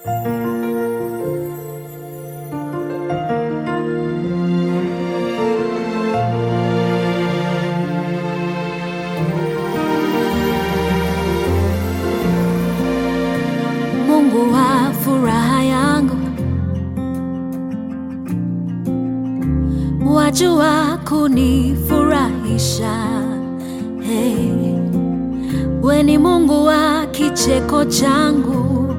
Mungu wa furaha yangu, wajua kunifurahisha. Hey, we ni Mungu wa kicheko changu,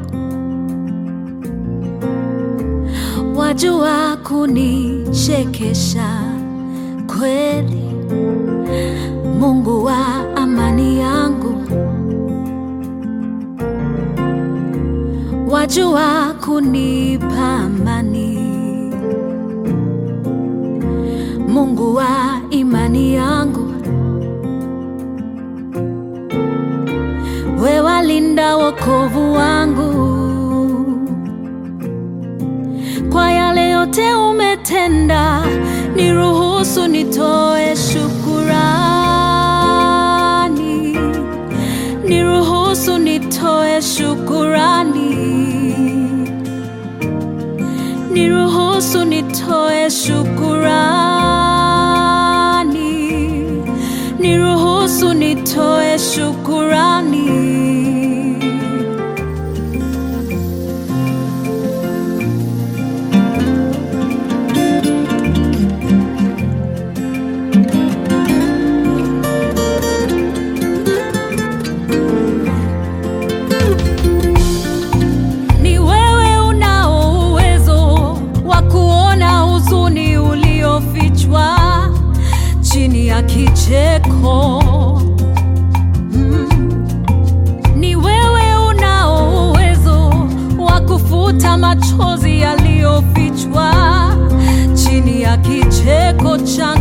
wajua kunichekesha kweli. Mungu wa amani yangu wajua kunipa amani. Mungu wa imani yangu, we walinda wokovu wangu. Kwa yale yote umetenda, niruhusu nitoe shukurani, niruhusu nitoe shukurani, niruhusu nitoe shukurani, niruhusu nitoe shukurani. Ni wewe unao uwezo wa kuona huzuni uliofichwa chini ya kicheko. Mm. Ni wewe unao uwezo wa kufuta machozi yaliyofichwa chini ya kicheko changu.